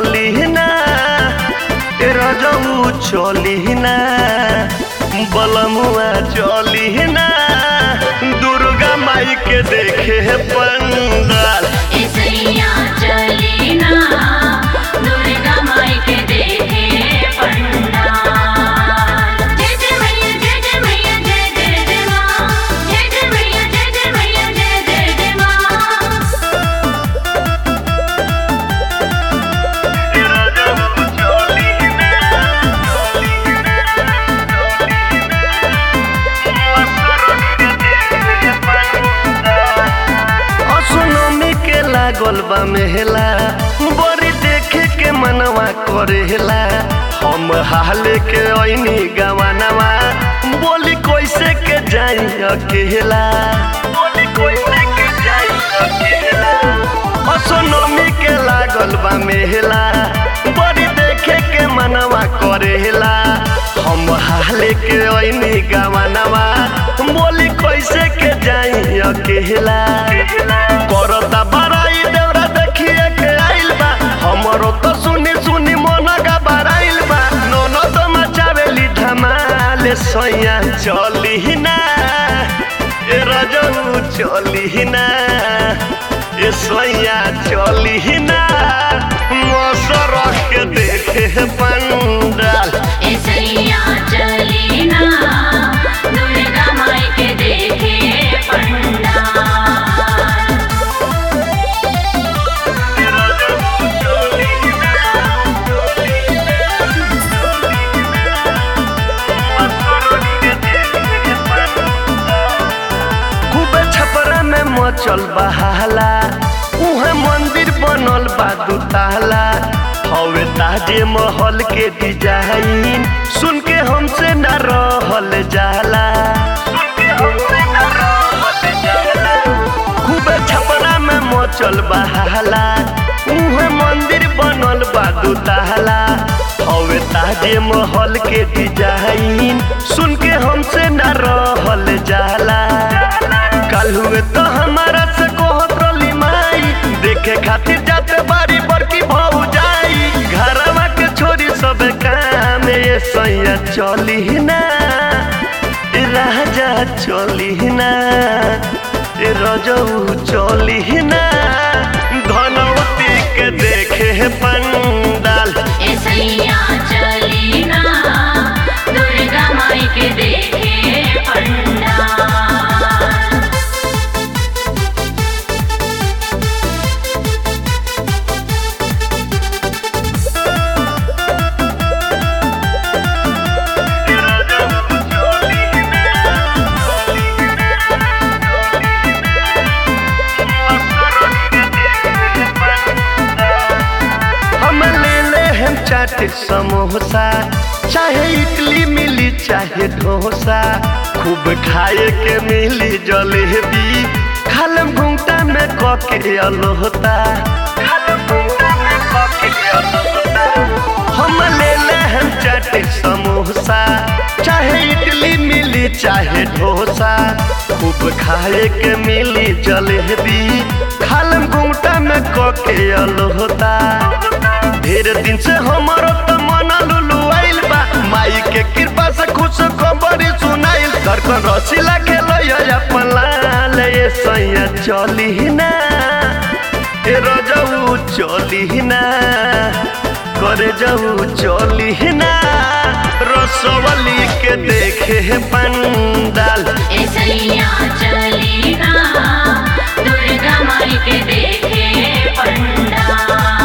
चली ना ए रजऊ चली ना बलमुआ चली ना दुर्गा माई के देखे पंडाल इसैया चली ना दुर्गा माई के देखे पंडाल जय जय मैया जय जय मैया जय जय जय माँ जय जय मैया जय जय मैया जय जय जय माँ असोनमी के लागल बा मेहला बड़ी देखे के मनवा करेला हम हाले के ऐनी गवानवा बोली कैसे के जाई अकेला बोली कैसे के जाई अकेला असोनमी के लागल बा मेहला बड़ी देखे के मनवा करेला हम हाले के ऐनी गवानवा बोली कैसे के जाई अकेला करता बड़ाई देवरा देखिए के आइल बा हमरो तो सुनी सुनी मन घबराइल बा नोनो तो मचावेली धमाल सैया चली ना ए रजऊ चली ना ए सैया चली ना मसर के देखे पंडाल इसैया चली ना दुर्गा माई के देखे पंडाल खूबे छपरा में मचल बहाला उहे मंदिर बनल बा दुताला हवे ताजे महल के डिजाइन सुन के हमसे न रहल जाला खूबे छपरा में मचल बहाला उहे मंदिर बनल बा दुताला हवे ताजे महल के डिजाइन सुन के हमसे न रहल जाला कल हुए तो हमारा से कहत रली माई देखे खातिर जाते बारी बड़की भौ जाई घरवा के छोरी सब काम ये सैया चली ना ए राजा चली ना ए रजऊ चली ना धनवती के देखे पंडाल इसैया चली ना दुर्गा माई के देखे पंडाल हम ले ले हम चाट समोसा चाहे इडली मिली चाहे डोसा खूब खाए के मिली जलेबी खालम घूमता में कके अलोहता हम ले ले हम चाट समोसा चाहे इडली मिली चाहे डोसा खूब खाए के मिली जलेबी खालम घूमता में कके अलोहता ढेर दिन से हमारो तो मन लुलु आइल बा माई के कृपा से खुश खबरी सुनाइल धड़कन रसीला खेलो या अपन लाल ये सैया चली ना ए रजऊ चली ना करे जाऊ चली ना रसवली के देखे पंडाल इसैया चली ना दुर्गा माई के देखे पंडाल